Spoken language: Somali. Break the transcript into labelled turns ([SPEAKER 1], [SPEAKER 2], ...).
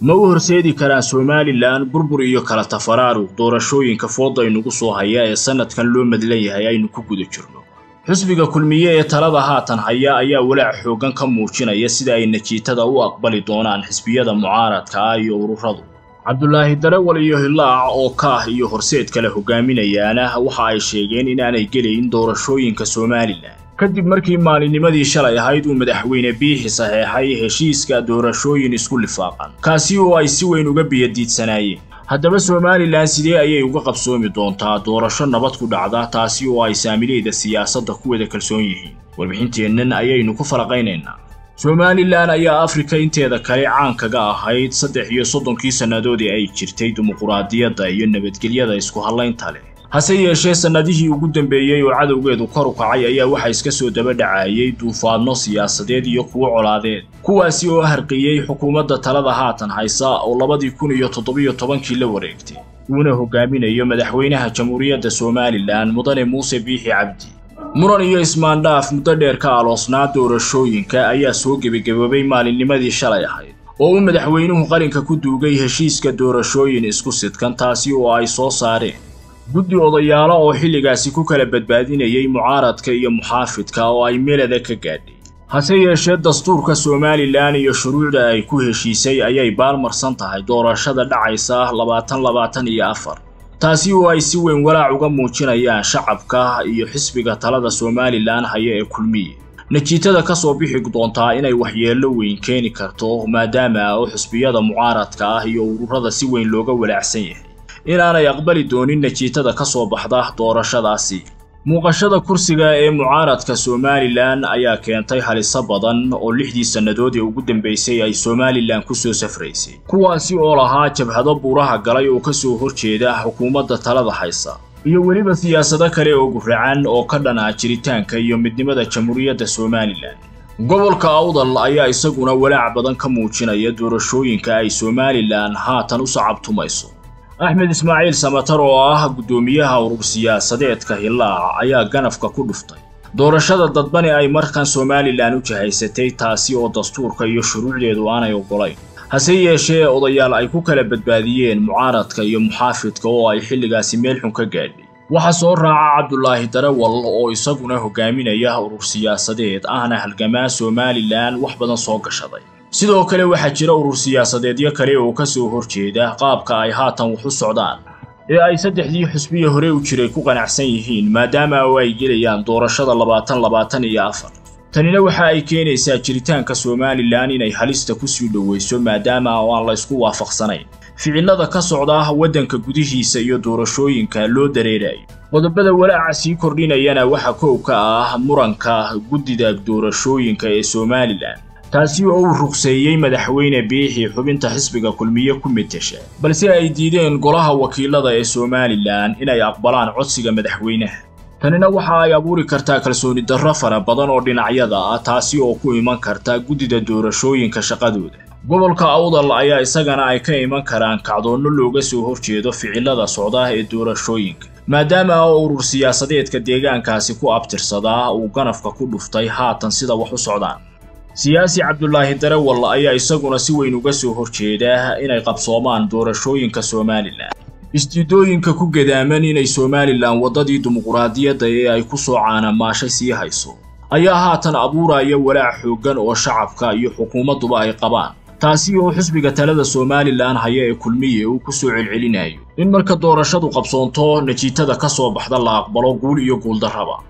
[SPEAKER 1] ma u horseedi karaan somalilan burbur iyo kala tafaraaruq doorashooyinka fooda inugu soo haya ee sannadkan loo madlan yahay aynu ku guda jirno xisbiga kulmiye ee talada haatan haya ayaa walaac xooggan ka muujinaya sida ay najiitada u aqbali doonaan xisbiyada mucaaradka ah iyo ururadu cabdulaahi darawal iyo hilaac oo kaah iyo horseed kale hogaaminayaana waxa ay sheegeen inaanay gelayn doorashooyinka somalilan kadib markii maalinimadii shalay ahayd uu madaxweyne biixi saxeexay heshiiska doorashooyin isku lifaaqan kaasi oo ay si weyn uga biyadiidsanaayeen haddaba somalilan sidee ayay uga qabsoomi doontaa doorasho nabad ku dhacda taasi oo ay saamilayda siyaasadda ku wada kalsoon yihiin warbixinteennan ayaynu ku falaqaynaynaa somalilan ayaa afrika inteeda kale caan kaga ahayd saddex iyo soddonkii sannadoodii ay jirtay dimuquraadiyadda iyo nabadgelyada isku hallaynta leh hase yeeshee sannadihii ugu dambeeyey oo cadowgeedu kor u kacay ayaa waxaa iska soo daba dhacayay duufaadno siyaasadeed iyo kuwo colaadeed kuwaasi oo harqiyey xukuumadda talada haatan haysa oo labadii kun iyo toddobiyo tobankii la wareegtay uuna hogaaminayo madaxweynaha jamhuuriyadda somalilan mudane muuse biixi cabdi muran iyo ismaandhaaf muddo dheer ka aloosnaa doorashooyinka ayaa soo gebagaboobay maalinnimadii shalay ahayd oo uu madaxweynuhu qalinka ku duugay heshiiska doorashooyin isku sidkan taasi oo ay soo saareen guddi odayaalo oo xilligaasi ku kala badbaadinayay mucaaradka iyo muxaafidka oo ay melada ka gaadhay hase yeeshee dastuurka somalilan iyo shuruucda ay ku heshiisay ayay baalmarsan tahay doorashada dhacaysa labaatan labaatan iyo afar taasi oo ay si weyn walaac uga muujinayaan shacabka iyo xisbiga talada somalilan haya ee kulmiye najiitada ka soo bixi doontaa inay waxyeello weyn keeni karto maadaama oo xisbiyada mucaaradka ah iyo ururada si weyn looga walaacsan yahay inaanay aqbali doonin najiitada ka soo baxda doorashadaasi muuqashada kursiga ee mucaaradka somalilan ayaa keentay haliso badan oo lixdii sannadood ee ugu dambaysay ay somalilan ku soo safraysay kuwaasi oo lahaa jabhado buuraha galay oo ka soo horjeeda xukuumadda talada haysa iyo weliba siyaasado kale oo guracan oo ka dhan ah jiritaanka iyo midnimada jamhuuriyadda somalilan gobolka awdal ayaa isaguna walaac badan ka muujinaya doorashooyinka ay somalilan haatan u sacabtumayso axmed ismaaciil samatar oo ah guddoomiyaha urur siyaasadeedka hilaac ayaa ganafka ku dhuftay doorashada dadbani ay markan somalilan u jahaysatay taasi oo dastuurka iyo shuruucdeedu aanay oggolayn hase yeeshee odayaal ay ku kala badbaadiyeen mucaaradka iyo muxaafidka oo ay xilligaasi meel xun ka gaadhay waxaa soo raaca cabdulaahi darawal oo isaguna hogaaminaya urur siyaasadeed ahna halgamaa somalilan wax badan soo gashaday sidoo kale waxaa jira urur siyaasadeedyo kale oo ka soo horjeeda qaabka ay haatan wax u socdaan ee ay saddexdii xusbiya hore u jiray ku qanacsan yihiin maadaama oo ay gelayaan doorashada labaatan labaatan iyo afar tanina waxa ay keenaysaa jiritaanka somalilan inay halista kusii dhoweyso maadaama oo aan la ysku waafaqsanayn ficilada ka socda waddanka gudihiisa iyo doorashooyinka loo dareerayo qodobada walaaca sii kordhinayana waxaa koow ka ah muranka guddida doorashooyinka ee somalilan taasi oo uu ruqseeyey madaxweyne biixi xubinta xisbiga kulmiye ku metesha balse ay diideen golaha wakiilada ee somalilan inay aqbalaan codsiga madaxweynaha tanina waxa ay abuuri kartaa kalsooni darro fara badan oo dhinacyada ah taasi oo ku iman karta guddida doorashooyinka shaqadooda gobolka awdal ayaa isagana ay ka iman karaan kacdoonno looga soo horjeedo ficilada socda ee doorashooyinka maadaama oo urur siyaasadeedka deegaankaasi ku abtirsadaa uu ganafka ku dhuftay haatan sida wax u socdaan siyaasi cabdulaahi darawal ayaa isaguna si weyn uga soo horjeeda inay qabsoomaan doorashooyinka somalilan isdiidooyinka ku gadaaman inay somalilan waddadii dimuquraadiyadda ee ay ku soo caanamaashay sii hayso ayaa haatan abuuraya walaac xooggan oo shacabka iyo xukuumadduba ay qabaan taasi oo xisbiga talada somalilan haya ee kulmiye uu ku soo celcelinayo in marka doorashadu qabsoonto najiitada ka soo baxda la aqbalo guul iyo guuldarraba